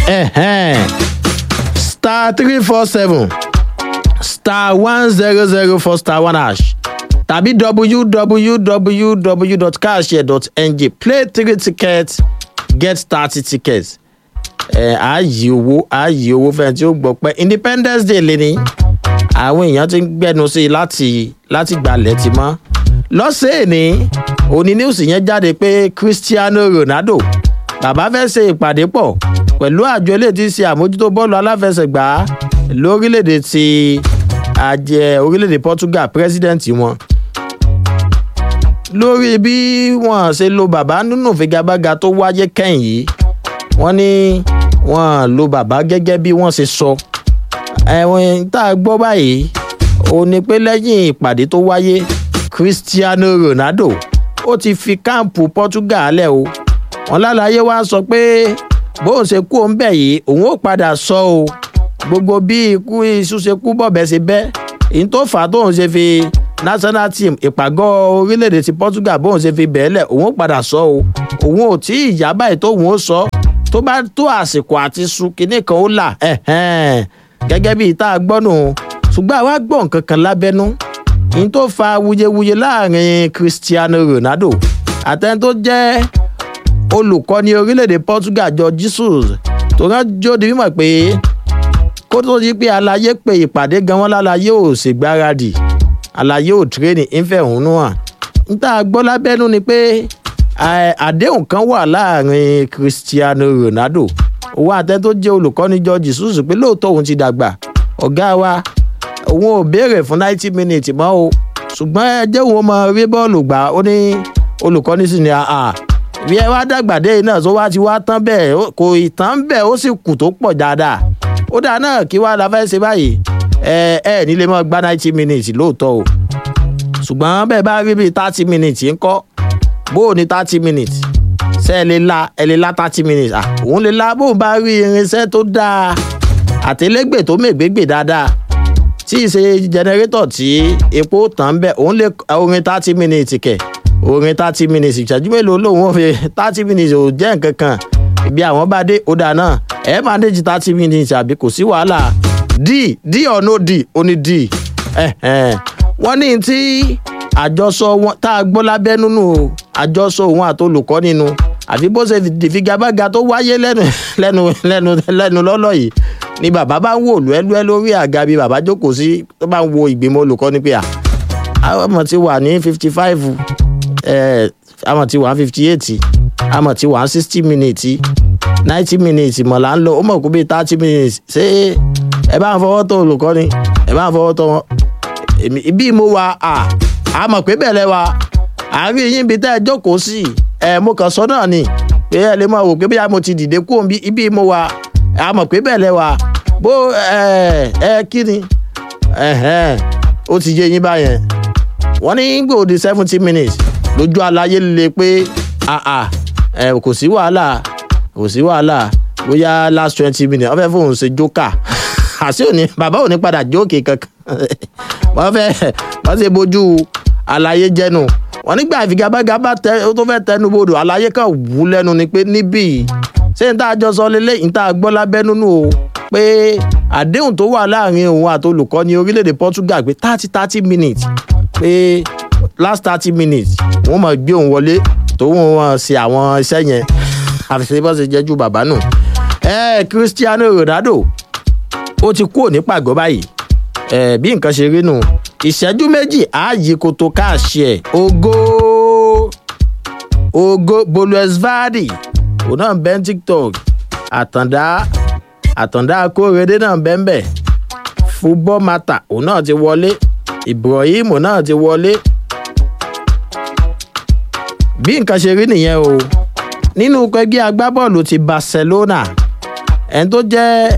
ẹ̀hẹ́n star three four seven star one zero zero four star one hash tàbí www.cashshare.ng play three tickets get thirty tickets ẹ ààyè owó ààyè owó fẹ́ẹ́ tí ó gbọ́ pé independence day lè ní àwọn èèyàn ti ń gbẹnu sí i láti láti gbalẹ̀ ti mọ́ lọ́sẹ̀ẹ́ ní òní news yẹn jáde pé cristiano ronaldo bàbá fẹ́ ṣe ìpàdé pọ̀ pẹ̀lú àjọ eléyìí tí ń ṣe àmójútó bọ́ọ̀lù aláfẹsẹ̀gbá lórílẹ̀‐èdè ti àjẹ orílẹ̀‐èdè portugal president wọn lórí bí wọ́n ṣe lo bàbá nínú ìfigagbága tó wáyé kẹ́yìn yìí wọ́n ní wọ́n lo bàbá gẹ́gẹ́ bí wọ́n ṣe sọ ẹ̀wọ̀n tá a gbọ́ báyìí ó ní pé lẹ́yìn ìpàdé tó wáyé cristiano ronaldo ó ti fi káàmpù portugal lẹ̀ o wọ́n lálàyé wá sọ pé bóun ṣe kú òun bẹ̀ yìí òun ó padà sọ o gbogbo bí ikú iṣu ṣe kú bọ̀bẹ̀ ṣe bẹ́ èyí tó fà á tóun ṣe fi national team ìpàgọ́ orílẹ̀-èdè ti portugal bóun ṣe fi bẹ̀ẹ́lẹ̀ òun ó padà sọ o òun ò tí ì yá báyìí tóun ó sọ tó bá tó àsìkò àti su kinní kan ó là gẹ́gẹ́ bí ìta gbọ́nù ṣùgbọ́n àwa gbọ́ nǹkan kan lábẹ́nú ní tó fa wuyewuye láàrin cristiano ronaldo àtẹni tó jẹ́ olùkọ́ni orílẹ̀-èdè portugal jọ jesus tó rán jóde mímọ̀ pé kó tó di pé alaye pé ìpàdé gan wọn lálàyé ò ṣègbáradì alaye ò tírẹ́nì ìfẹ̀hónú hàn níta gbọ́ lábẹ́nú ni pé àdéhùn kan wà láàrin cristiano ronaldo òun àtẹ tó jẹ́ olùkọ́ni jọ jesus pé lóòótọ́ òun ti dàgbà ọ̀gá wa òun ò béèrè fún ninety minutes mọ́ o ṣùgbọ́n ẹ jẹ́ òun mọ rí bọ́ọ̀lù gbà ó ní olùkọ́ni sì ní àà bí ẹ wá dàgbà dé iná tó wá ti wá tán bẹ́ẹ̀ kò ì tán bẹ́ẹ̀ ó sì kù tó pọ̀ dáadáa ó dáa náà kí wàá la fẹ́ ṣe báyìí ẹ ẹ nílé mọ́ gbá ninety minutes lóòótọ́ o ṣùgbọ́n bẹ́ẹ̀ bá rí bíi thirty minutes ń kọ́ bó o ní thirty minutes ṣe ẹ lè la ẹ lè la thirty minutes à òun lè la bóun bá rí irinṣẹ́ tó dáa àtẹlẹgbẹ tó mègbégbè dáadáa tí ì ṣe jẹnẹrétọ̀ tí epo tàn bẹ́ẹ̀ òun lè orin thirty minutes kẹ̀ orin thirty minutes ìṣẹ́jú mélòó lòun ò fi thirty minutes ò jẹ́ nǹkan kan ibi àwọn bá dé ó dáa náà ẹ máa déjì thirty minutes àbí kò sí wàhálà d d or no d ó ní d wọ́n ní tí àjọsọ wọn tá a gbọ́ lábẹ́ nínú àjọsọ òun àti olùkọ́ nínú àfi bó ṣe figagbága tó wáyé lẹ́nu lẹ́nu lẹ́nu lẹ́nu lọ́lọ́ yìí ni bàbá bá ń wò lúẹ́lúẹ́ lórí àga bí bàbá jókòó sí tó bá ń wo ìgbìmọ̀ olùkọ́ ní pé à àwọn ọmọ ti wà ní fifty five àmọ̀ ti wà ní fifty eight àmọ̀ ti wà ní sixty minutes ninety minutes mọ̀ là ń lọ ó mọ̀ kó bíi thirty minutes ṣé ẹ bá ń fọwọ́ tó olùkọ́ ni ẹ bá ń fọwọ́ tó wọn ibi mo wà à àmọ̀ pé bẹ̀rẹ̀ wa àárín yín bí tẹ́ ẹ jókòó sí ẹ mo kàn sọ náà ni pé ẹ lè máa wò pé bóyá mo ti dìde kúrò ibi mo wà àmọ̀ pé bẹ̀rẹ̀ wa bó ẹ ẹ kí ni ó ti yé yín báyẹn wọ́n ní gbòòdì seventy minutes lójú aláyé le pé kò sí wàhálà kò sí wàhálà bóyá last twenty minutes wọ́n fẹ́ fóun ṣe jókà àṣé òní bàbá òní padà jókè kankan wọ́n fẹ́ wọ́n ṣe bójú àlàyé jẹ́nu wọ́n nígbà ìfigagbága bá tẹ ó tó fẹ́ tẹnu bodò àlàyé kan wú lẹ́nu ni pé níbí ṣé n tá a jọ sọ lélẹ̀ n tá a gbọ́ lábẹ́ nínú o pé àdéhùn tó wà láàrin òun àti olùkọ́ni orílẹ̀-èdè portugal pé thirty thirty minutes pé last thirty minutes wọ́n mọ̀ gbé òun wọlé tó wọ́n ṣe àwọn iṣẹ́ yẹn àfihàn bó ṣe jẹ́jú bàbá nù. ẹ cristiano ronaldo ó ti kúrò ní pàgọ́ báyìí ẹ bí nǹkan ṣe rí nù ìṣẹ́jú méjì ààyè kòtò káàṣì ẹ̀ ògo ògo bolesvadi òun náà bẹ́ ń tiktok àtàndá àtàndá akóredé náà bẹ́ ń bẹ̀ football matter òun náà ti wọlé ibrahim náà ti wọlé bí nǹkan ṣe rí nìyẹn o nínú ẹgbẹ́ agbábọ́ọ̀lù ti barcelona ẹni tó jẹ́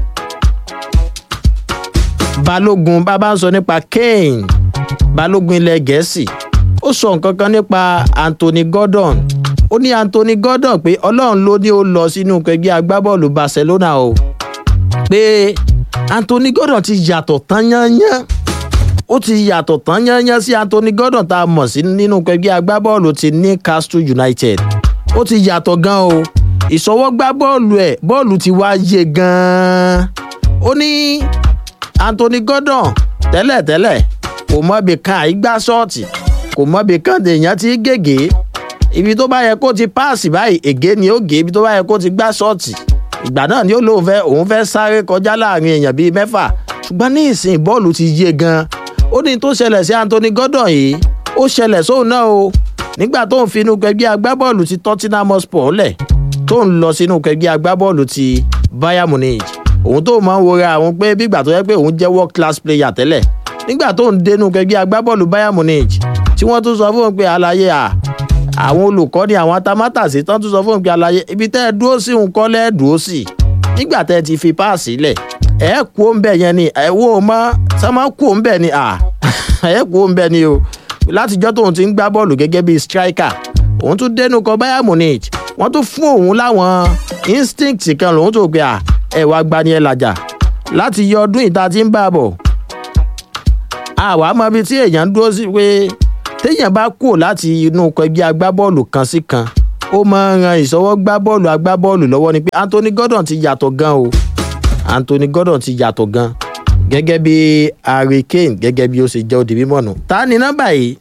balógun bàbá ń sọ nípa kane balógun ilẹ̀ gẹ̀ẹ́sì ó sọ nǹkan kan nípa anthony gordon ó ní anthony gordon pé ọlọ́run ló ní ó lọ sínú ẹgbẹ́ agbábọ́ọ̀lù barcelona o pé anthony gordon ti yàtọ̀ tán yányán ó ti yàtọ̀ tán yányán sí anthony gordon tá a mọ̀ sí nínú ẹgbẹ́ agbábọ́ọ̀lù ti newcastle united ó ti yàtọ̀ gan o ìṣọwọ́gbá bọ́ọ̀lù ẹ̀ bọ́ọ̀lù ti wá yé gan-an ó ní anthony gordon tẹ́lẹ̀tẹ́lẹ̀ kò mọbi kan àìgbá ṣọ́ọ̀tì kò mọbi kan èèyàn ti gègé ibi tó bá yẹ kó ti páàsì báyìí ègé ni ó gé ibi tó bá yẹ kó ti gbá ṣọ́ọ̀tì ìgbà náà ni ó lóun fẹ́ òun fẹ́ sáré kọjá láàrin èèyàn bíi mẹ́fà ṣùgbọ́n ní ìsìn bọ́ọ̀lù ti yé gan ó ní tó ṣẹlẹ̀ sí anthony gordon yìí ó ṣẹlẹ̀ sóun náà o nígbà tó ń finú gbẹgbẹ́ agbábọ́ọ̀lù ti tottenham hotspur lẹ̀ tó ń lọ sínú gbẹgbẹ́ agbábọ́ọ̀lù ti bayern munich òun tó máa ń wora àwọn pé bígbà tó yẹ pé òun jẹ́ world class player tẹ́lẹ̀ nígbà tó ń dénú gbẹgbẹ́ agbábọ́ọ̀lù bayern munich tí wọ́n tún sọ fún un pé àlàyé à àwọn olùkọ́ni àwọn atamátàsí tán tún sọ fún un pé àlàyé ibi tẹ́ ẹ dúró sí òun kọ́ lẹ́ẹ̀ dúró sí nígbà tẹ́ ẹ ti fi páàsì lẹ̀ ẹ kú ó ń bẹ̀ yẹn ni ẹ wo mọ́ sọ́mọ́ kú ó ń bẹ̀ ni à ẹ kú ó ń bẹ̀ ni o látijọ́ tóun ti ń gbá bọ́ọ̀lù gẹ́gẹ́ bíi striker òun tún dénú kọ bayern munich wọ́n tún fún òun láwọn instinct kan lòun tó gbé à ẹ wá gbani ẹ làjà láti yọ ọdún ìta tí ń bá bọ̀ àwa mọ ibi tí èèyàn dúró sí pé téèyàn bá kúrò láti inú ẹgbẹ́ agbábọ́ọ̀lù kan sí kan ó máa ń ran ìṣọwọ́ gbá bọ́ọ̀lù agbábọ́ọ̀lù lọ́wọ́ ni pé anthony gordon ti yàtọ̀ gan o anthony gordon ti yàtọ̀ gan gẹ́gẹ́ bí harry kane gẹ́gẹ́ bí ó ṣe jẹ́ òdì mímọ́ nù. ta ni nọ́mbà yìí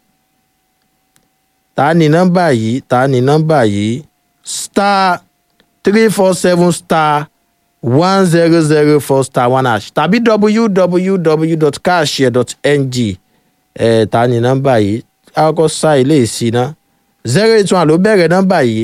ta ni nọ́mbà yìí ta ni nọ́mbà yìí star three four seven star one zero zero four star one hash tàbí www.carshare.ng ẹ̀ ta ni nọ́mbà yìí akọ́kọ́ sá ilé ìsìná zero eight one ló bẹ̀rẹ̀ nọ́mbà yìí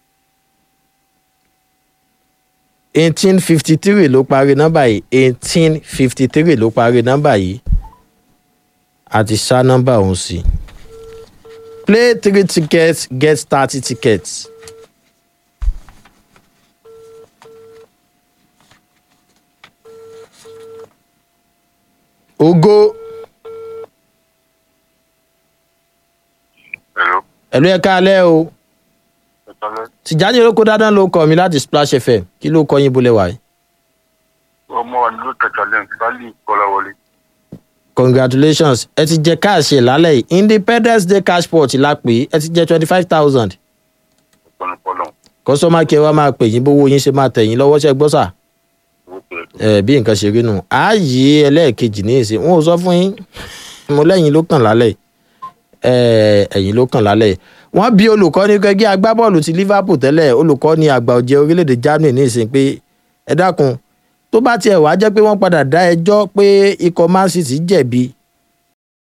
eighteen fifty three ló parí nọ́mbà yìí eighteen fifty three ló parí nọ́mbà yìí a ti ṣá nọ́mbà ọ̀hún sí play three tickets get thirty tickets. ogo Hello. ẹ̀lú ẹ̀ka alẹ́ o Ìtọ́lẹ́. tìjáde olóko dáadáa ló kọ mi láti splash fm kí ló kọ yín bólẹ̀ wáyé. Ọmọ wa nílò tẹ̀tàlẹ́ Bálí Kọ́láwọlé. congratulations ẹ ti jẹ káàṣì lálẹ́ yìí independence day cash pot la pè é ẹ ti jẹ twenty five thousand Ìpọnupọ́lọ̀. kọ́sọ́mà kí ẹ wá máa pè yín bówó yín ṣe máa tẹ̀ yín lọ́wọ́ ṣẹ́ gbọ́ sà Owó pẹ̀lú. ẹ bí nǹkan ṣe rí nù ààyè ẹlẹ́ẹ̀kejì ní ìsìn wọn ò sọ fún yín mo lẹ́yìn ló kàn lálẹ́ yìí ẹ ẹ̀yìn ló kàn lálẹ́ yìí wọ́n bí olùkọ́ni gẹ́gẹ́ agbábọ́ọ̀lù ti liverpool tẹ́lẹ̀ olùkọ́ni àgbà ọ̀jẹ̀ orílẹ̀-èdè germany ní ìsìn pé ẹ dákun tó bá tiẹ̀ wá jẹ́ pé wọ́n padà dá ẹjọ́ pé ikọ̀ man city jẹ̀bi